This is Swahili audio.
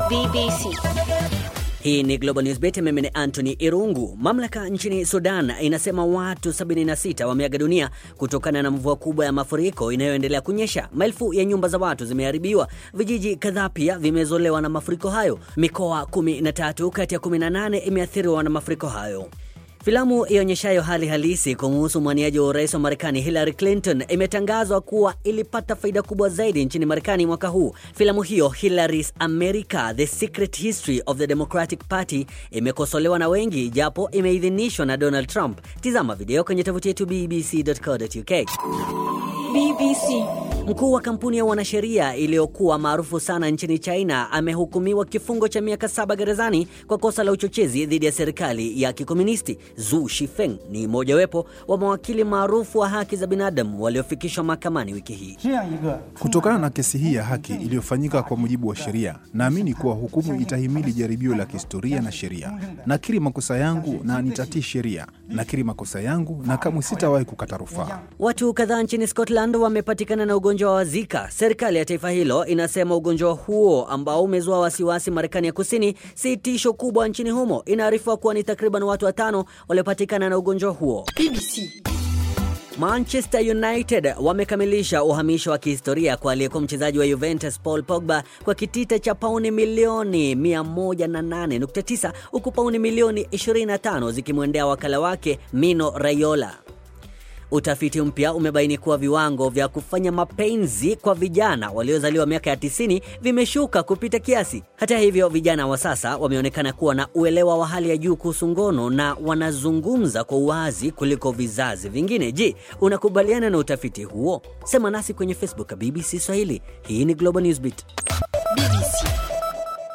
BBC. Hii ni Global News Beat. Mimi ni Anthony Irungu. Mamlaka nchini Sudan inasema watu 76 wameaga dunia kutokana na mvua kubwa ya mafuriko inayoendelea kunyesha. Maelfu ya nyumba za watu zimeharibiwa, vijiji kadhaa pia vimezolewa na mafuriko hayo. Mikoa 13 kati ya 18 imeathiriwa na mafuriko hayo. Filamu ionyeshayo hali halisi kumuhusu mwaniaji wa urais wa Marekani Hillary Clinton imetangazwa kuwa ilipata faida kubwa zaidi nchini Marekani mwaka huu. Filamu hiyo Hillary's America: The Secret History of the Democratic Party imekosolewa na wengi, japo imeidhinishwa na Donald Trump. Tizama video kwenye tovuti yetu bbc.co.uk. BBC. Mkuu wa kampuni ya wanasheria iliyokuwa maarufu sana nchini China amehukumiwa kifungo cha miaka saba gerezani kwa kosa la uchochezi dhidi ya serikali ya kikomunisti. Zu Shifeng ni mojawapo wa mawakili maarufu wa haki za binadamu waliofikishwa mahakamani wiki hii. Kutokana na kesi hii ya haki iliyofanyika kwa mujibu wa sheria, naamini kuwa hukumu itahimili jaribio la kihistoria na sheria. Nakiri makosa yangu na nitatii sheria. Nakiri makosa yangu na kamwe sitawahi kukata rufaa. Watu kadhaa nchini Scotland wamepatikana na ugonjwa wa Zika. Serikali ya taifa hilo inasema ugonjwa huo ambao umezua wasiwasi Marekani ya Kusini si tisho kubwa nchini humo. Inaarifiwa kuwa ni takriban watu watano waliopatikana na ugonjwa huo. BBC. Manchester United wamekamilisha uhamisho wa kihistoria kwa aliyekuwa mchezaji wa Juventus Paul Pogba kwa kitita cha pauni milioni 108.9 huku pauni milioni 25 zikimwendea wakala wake Mino Raiola. Utafiti mpya umebaini kuwa viwango vya kufanya mapenzi kwa vijana waliozaliwa miaka ya 90 vimeshuka kupita kiasi. Hata hivyo, vijana wa sasa wameonekana kuwa na uelewa wa hali ya juu kuhusu ngono na wanazungumza kwa uwazi kuliko vizazi vingine. Je, unakubaliana na utafiti huo? Sema nasi kwenye Facebook BBC Swahili. Hii ni Global Newsbeat. BBC.